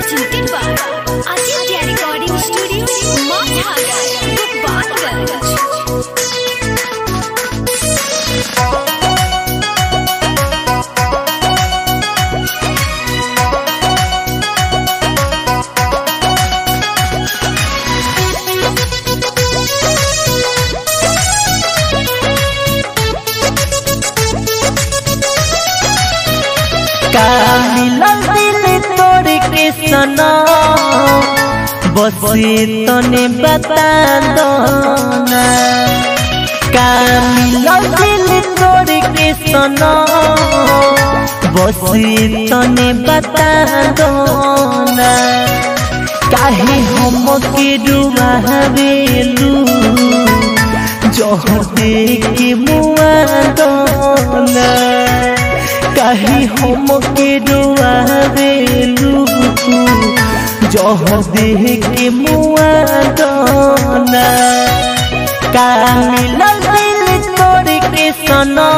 presented by Aditya Recording Studio, Mathara, Gopalganj. का मिलल दिल तोड़ के सना बसे तने बता दो ना का मिलल दिल तोड़ के सना बसे तने बता दो ना काहे हम के डुबावेलू जह के मुआ दो ना काहे हम के डुआवेलू जह देह के मुआ दाना का मिलल दिल तोड़ के सना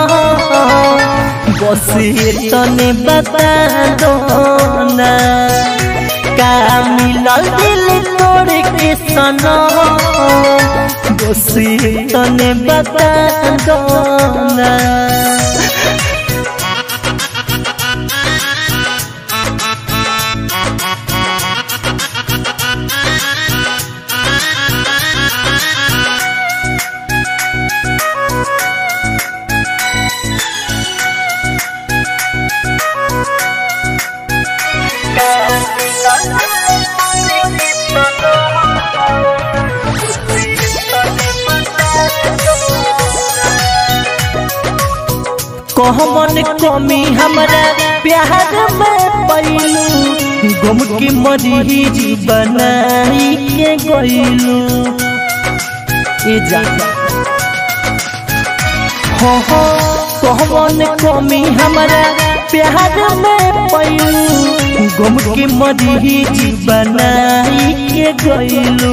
बसे तने बता दोना का मिलल दिल तोड़ के सना बसे तने बता दोना कहमन कमी हमरा प्यार में पैलू गुम की मरीज बनाई के गईलू ए जा हो हो कहमन कमी हमरा प्यार में पैलू गुम की मरीज बनाई के गईलू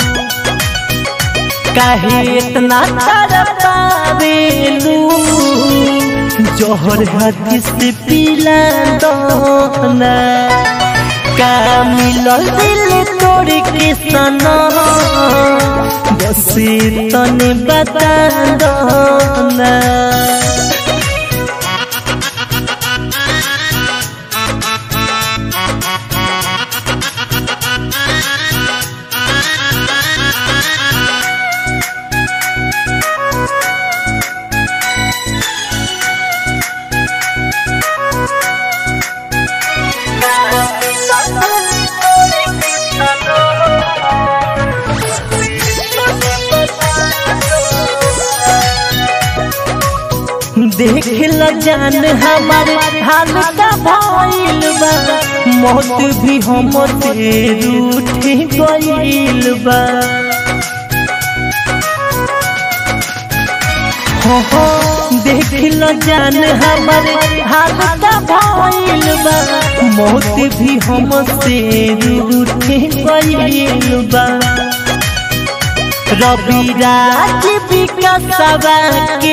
काहे इतना तरपावेलू जोहर हाथी से पीला दोना का मिलल दिल तोड़ के सना बसे तने बता दोना देख ल जान हमार हाल का भइल बा मौत भी हम से रूठ गइल बा हो हो देख ल जान हमार हाल का भइल बा मौत भी हम से रूठ गइल बा रवि राज विकासवा के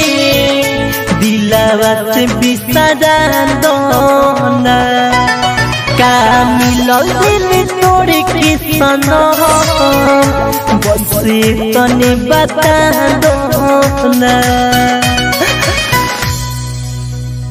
दिलवा से बिसरा दोना का मिलल दिल तोड़ के सना बसे तने बता दोना